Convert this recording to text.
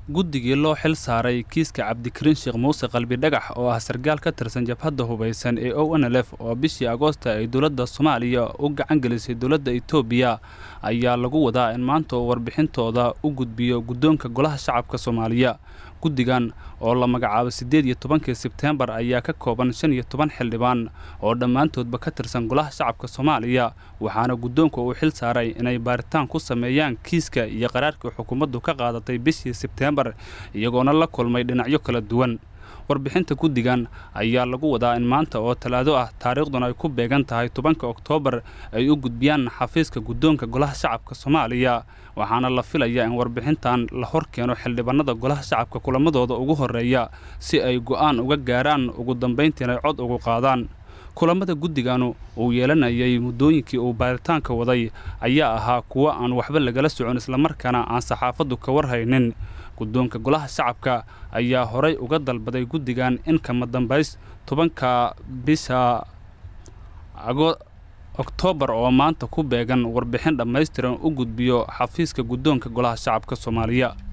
guddigii loo xil saaray kiiska cabdikariin sheekh muuse qalbi dhagax oo ah sargaal ka tirsan jabhadda hubaysan ee o n l f oo bishii agoosta ay dowladda soomaaliya u gacan gelisay dowladda etoobiya ayaa lagu wadaa in maanta uu warbixintooda u gudbiyo guddoonka golaha shacabka soomaaliya guddigan oo la magacaabo siddeed iyo tobankii sebteembar ayaa ka kooban shan iyo toban xildhibaan oo dhammaantoodba ka tirsan golaha shacabka soomaaliya waxaana guddoonka uu xil saaray inay baaritaan ku sameeyaan kiiska iyo qaraarkii xukuumaddu ka qaadatay bishii sebteembar iyagoona la kulmay dhinacyo kala duwan warbixinta guddigan ayaa lagu wadaa in maanta oo talaado ah taariikhduna ay ku beegan tahay tobanka oktoobar ay u gudbiyaan xafiiska guddoonka golaha shacabka soomaaliya waxaana la filayaa in warbixintan la hor keeno xildhibaanada golaha shacabka kulamadooda ugu horreeya si ay go'aan uga gaaraan ugu dambayntiina ay cod ugu qaadaan kulamada guddiganu uu yeelanayay muddooyinkii uu baaritaanka waday ayaa ahaa kuwo aan waxba lagala socon islamarkaana aan saxaafaddu ka warhaynin guddoonka golaha shacabka ayaa horay uga dalbaday guddigan in kama dambays tobanka bisha oktoobar oo maanta ku beegan warbixin dhammaystiran u gudbiyo xafiiska guddoonka golaha shacabka soomaaliya